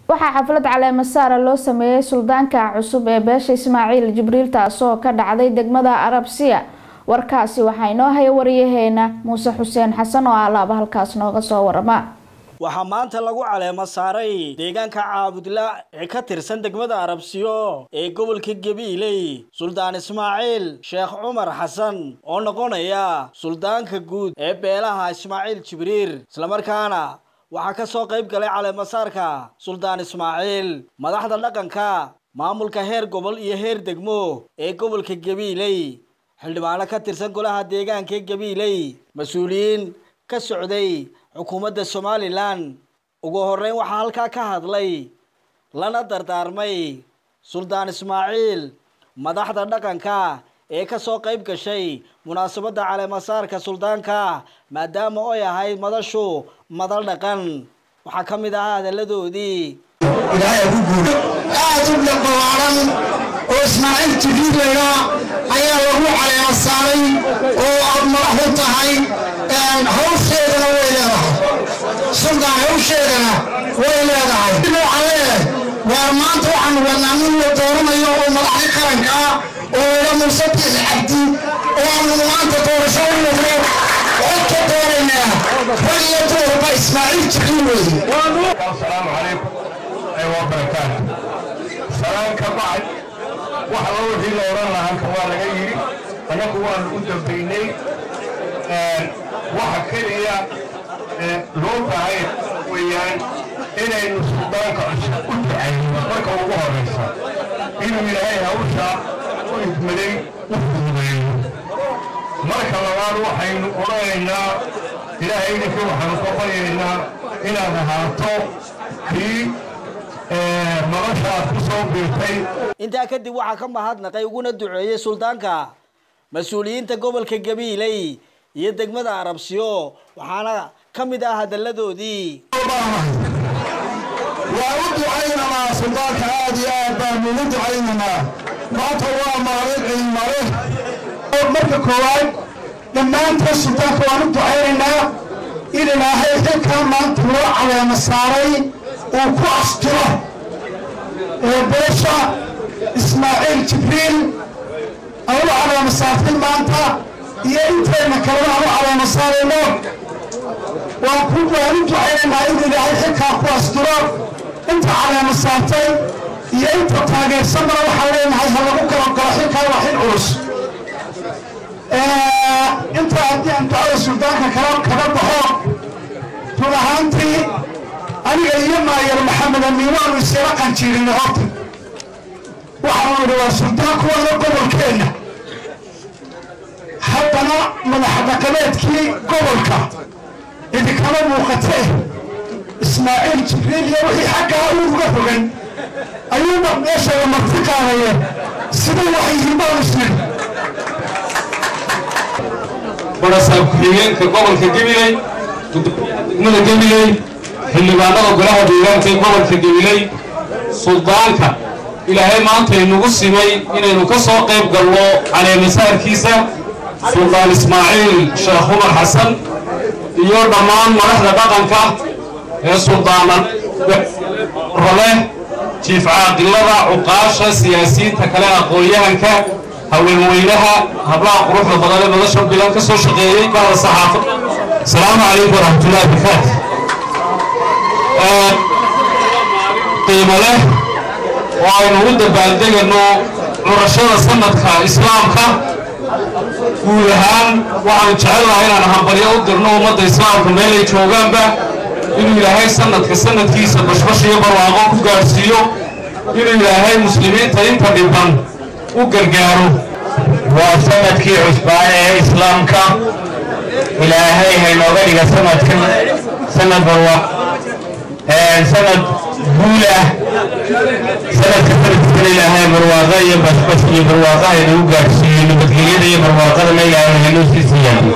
waxaa xaflad caleema saara loo sameeyey suldaanka cusub ee beesha ismaaciil jibriil taasoo ka dhacday degmada arabsiya warkaasi waxaa inoo haya wariyaheena muuse xuseen xasan oo alaaba halkaas nooga soo warama waxaa maanta lagu caleemo saaray deegaanka caabudla ee ka tirsan degmada arabsiyo ee gobolka gabiiley suldaan ismaaciil sheekh cumar xasan oo noqonaya suldaanka guud ee beelaha ismaaciil jibriir islamarkaana waxaa ka soo qayb galay caleemasaarka suldaan ismaaciil madaxda dhaqanka maamulka heer gobol iyo heer degmo ee gobolka gabiiley xildhibaano ka tirsan golaha deegaanka ee gabiiley mas-uuliyiin ka socday xukuumadda somalilan ugu horreyn waxaa halkaa ka hadlay lana dardaarmay suldaan ismaaciil madaxda dhaqanka ee ka soo qayb gashay munaasabadda caleemasaarka suldaanka maadaama oy ahayd madashu madal dhaqan waxaa ka mid ahaa hadalladoodii ilaahay ku guuro aad u dhaqalaaran oo ismaaciil jibriilayna ayaa lagu caleema saaray oo aad madax u tahay hawsheedana way leedahay suldaan hawsheedana way leedahay waxaan leeyahay waar maanta waxaanu wadnaa nin la dooranayo oo madaxda qaranka ah oo ila muuse biixi cabdi oo aanu maanta doorasho u wadno cod ka dooraynaa rag iyo duurba ismaaciil jibriil weeye السلام عليكم أيوة وبركاته سلام كبعد waxa loo wixii la oran lahaa halkan waa laga yidhi annagu waanu u dambaynay waxa keliya loo baahay weeyaan inaynu suldaanka cusub u ducayno marka ugu horaysa inuu ilaahay hawsha u idmaday u fududeeyo marka labaad waxaynu odhanaynaa ilaahay idinkii waxaanu ka baryaynaa inaad ahaato kii nolosha aad ku soo biirtay intaa kadib waxaa ka mahadnaqay uguna duceeyey suldaanka mas-uuliyiinta gobolka gabiiley iyo degmada arabsiyo waxaana ka mid ah hadalladoodii waa u ducaynamaa suldaanka aad iyo aad baanu ugu ducaynamaa maanta waa maalin ciidmale marka koowaad dhammaantood suldaanka waan u ducaynaynaa in ilaahay xilkaa maanta loo caleema saaray uu ku astiro ee beesha ismaaciil jibriil aan u caleema saartay maanta iyo intayna kalena aan u caleema saarayno waan ku waan u ducaynaynaa in ilaahay xilkaa ku astiro inta caleema saartay iyo inta taageersanana waxaan leenahay ha lagu kala galo xilkaa waa xil culus inta haddii aan ducada suldaanka kala kaga baxo run ahaantii aniga iyo maayar maxamed amiin waanu iskala qanjiirinay horta waxaanu idhi waa suldaanku waana gobolkeenna haddana madax dhaqameedkii gobolka idinkama muuqatee ismaaciil jibriil iyo wixii xaggaa uga fogan ayuuba meesha la marti qaadaye sida waxyihiin baanu isnidhi barasaab ku-xigeenka gobolka gabiley gudoomiyaha degmada gabiley xildhibaanada golaha deegaanka ee gobolka gabiley suldaanka ilaahay maanta inugu simay inaynu ka soo qayb galno caleemasaarkiisa suldaan ismaaciil sheekh cumar xasan iyo dhammaan madaxda dhaqanka ee suldaanan role jiif caaqilada cuqaasha siyaasiyiinta kale aqoon-yahanka haweenweynaha hablaha quruxda badan ee nolosha bilan ka soo shaqeeyey bahda saxaafad asalaamu calaykum waraxmatullahi wabarakaatu qiimo leh oo aynu u dabaaldegano curashada sanadka islaamka guud ahaan waxaanu jecelnahay inaan hambalyo u dirno ummadda islaamka meelay joogaanba inuu ilaahay sanadka sanadkiisa bashbash iyo barwaaqo ku gaadhsiiyo inuu ilaahay muslimiinta inta dhiban u gargaaro waa sanadkii cusbaan ee islaamka ilaahay haynooga dhiga sanadkan sanad barwa sanad guul ah sanadka sanadkiisana ilaahay barwaaqa iyo bashbash iyo barwaaqa haynagu gaadhsiiyo nabadgelyada iyo barwaaqadana ilaahay haynoo sii siiyaan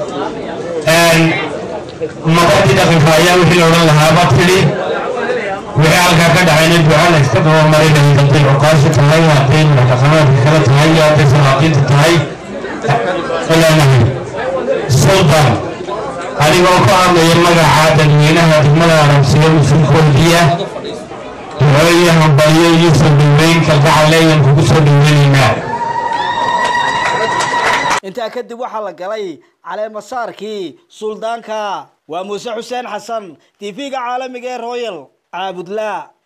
maqadii dhaqanka ayaa wixii la odhan lahaaba tidhi wixii halkaa ka dhacayna ducana iska dabamaray hadday cuqaasha tahay hadday madaxdhaqameedka kale tahay iyo hadday salaaqiinta tahay ilaahay sultan adigoo ka hadlaya magaca dadweynaha degmada arabsiya usul koodiya iyo hambalyo iyo soo dhaweyn kalgacal ayaan kugu soo dhaweynaynaa intaa kadib waxaa la galay caleemasaarkii suldaanka waa muuse xuseen xasan tv-ga caalamiga ee royal caabudlaa